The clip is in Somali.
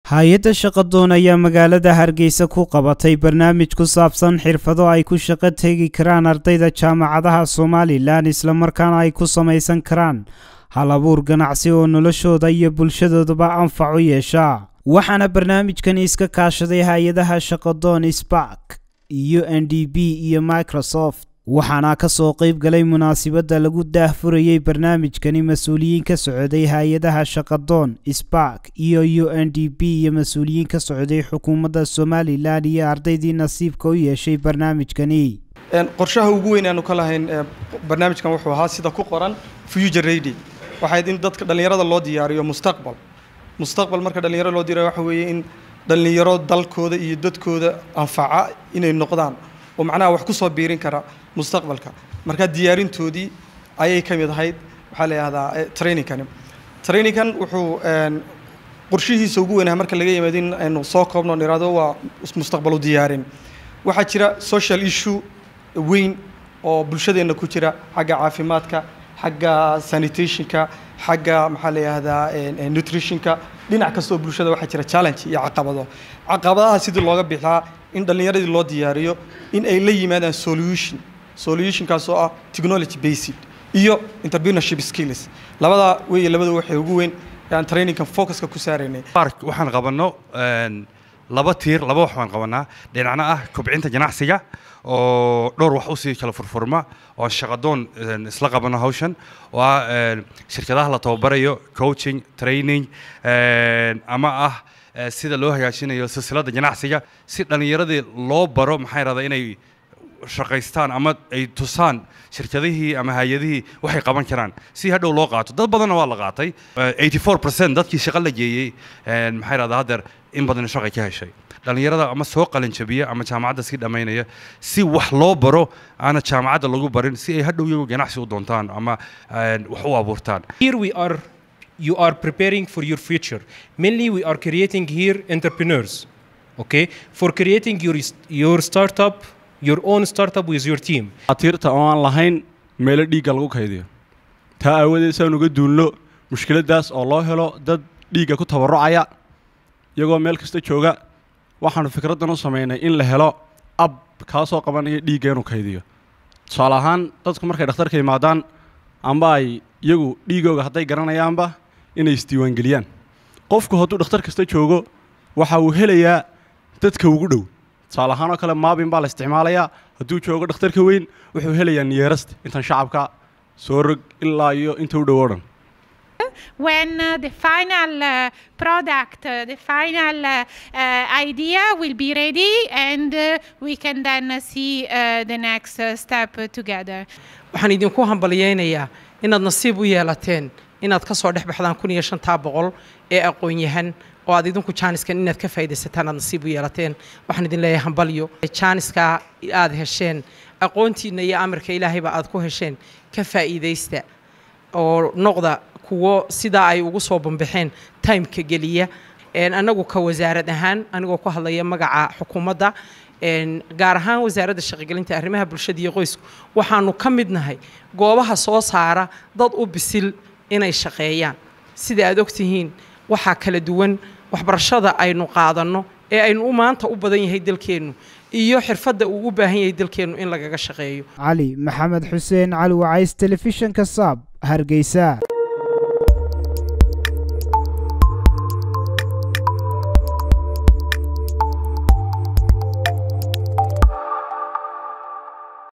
hay-adda shaqadoon ayaa magaalada hargeysa ku qabatay barnaamij ku saabsan xirfado ay ku shaqo tegi karaan ardayda jaamacadaha somalilan islamarkaana ay ku samaysan karaan hal abuur ganacsi oo noloshooda iyo bulshadoodaba anfac u yeesha waxaana barnaamijkan iska kaashaday hay-adaha shaqadoon spark iyo n d b iyo microsoft waxaana ka soo qayb galay munaasibadda lagu daahfurayey barnaamijkani mas-uuliyiin ka socday hay-adaha shaqadoon spark iyo u n d b iyo mas-uuliyiin ka socday xukuumadda somalilan iyo ardaydii nasiibka u yeeshay barnaamijkani qorshaha ugu weyn aanu ka lahayn barnaamijkan wuxuu ahaa sida ku qoran future ready waxayd in dadka dhallinyarada loo diyaariyo mustaqbal mustaqbal marka dhallinyarada loo diyaariyo waxa weeye in dhallinyaro dalkooda iyo dadkooda anfaca inay noqdaan oo macnaha wax ku soo biirin kara mustaqbalka marka diyaarintoodii ayay ka mid ahayd waxaa la yidhahdaa trainingkani trainingkan wuxuu qorshihiisa ugu weynaha marka laga yimaado in aynu soo koobno niraado waa mustaqbalu diyaarin waxaa jira social issue weyn oo bulshadeenna ku jira xagga caafimaadka xagga sanitationka xagga maxaa la yidhahdaa nutritionka dhinac kasta oo bulshada waxaa jira challenge iyo caqabado caqabadaha sidii looga bixaa in dhallinyaradii loo diyaariyo in ay la yimaadaan solution solutionkaas oo ah technology based iyo entrepreneurship skills labadaa weeye labada waxay ugu weyn aan trainingkan focuska ku saaraynay park waxaan qabanno laba tiir laba wax baan qabanaa dhinacna ah kobcinta ganacsiga oo dhowr wax usii kala furfurma oo shaqadoon isla qabano hawshan oo ah shirkadaha la tababarayo coaching training ama ah sida loo hagaajinayo silsiladda ganacsiga si dhallinyaradii loo baro maxaa yidhahdaa inay shaqaystaan ama ay tusaan shirkadihii ama hay-adihii waxay qaban karaan si hadhow loo qaato dad badanna waa la qaatay eighty four percent dadkii shaqo la geeyey maxaa yidhahdaa haddeer in badan shaqay ka heshay dhallinyarada ama soo qalinjabiya ama jaamacadda sii dhammaynaya si wax loo baro aana jaamacadda lagu barin si ay hadhow iyagu ganacsi u doontaan ama wax u abuurtaan Here we are, you are preparing for your future. Mainly, we are creating here entrepreneurs. Okay, for creating your your startup, your own startup with your team. atiirta oo aan lahayn meelo dhiigga lagu kaydiyo taa aawadeed saan uga duulno mushkiladdaas oo loo helo dad dhiigga ku tabarrucaya iyagoo meel kasta jooga waxaanu fikraddan u samaynay in la helo ab kaasoo qabanaya dhiigga inuu kaydiyo tusaale ahaan dadku markay dhakhtarka yimaadaan amba ay iyagu dhiigooga hadday garanayaanba inay isdiiwaangeliyaan qofku hadduu dhakhtar kasta joogo waxa uu helayaa dadka ugu dhow tusaale ahaan oo kale maabin baa la isticmaalayaa hadduu joogo dhakhtarka weyn wuxuu helayaa niyarasta intan shacabka soo rog ilaa iyo inta u dhow oo dhan when uh, the final uh, product, uh, the final uh, uh, idea will be ready, and uh, we can then uh, see uh, the next uh, step uh, together. waxaan idinku hambalyaynayaa inaad nasiib u yeelateen inaad ka soo dhex baxdaan kun iyo shantaa boqol ee aqoon-yahan oo aad idinku jaaniskan inaad ka faa'iidaysataan aad nasiib u yeelateen waxaan idin leeyahay hambalyo jaaniska aad hesheen aqoontiinna iyo amarka ilaahayba aad ku hesheen ka faa'iidaysta oo noqda kuwo sidaa ay ugu soo bambaxeen timeka geliya annagu ka wasaarad ahaan anigoo ku hadlaya magaca xukuumadda gaar ahaan wasaaradda shaqogelinta arrimaha bulshada iyo qoysku waxaanu ka mid nahay goobaha soo saara dad u bisil inay shaqeeyaan sida aad ogtihiin waxaa kala duwan waxbarashada aynu qaadanno ee aynu u maanta u badan yahay dalkeennu iyo xirfadda uu u baahan yahay dalkeennu in lagaga shaqeeyo cali maxamed xuseen cali wacays telefishinka saab hargeysa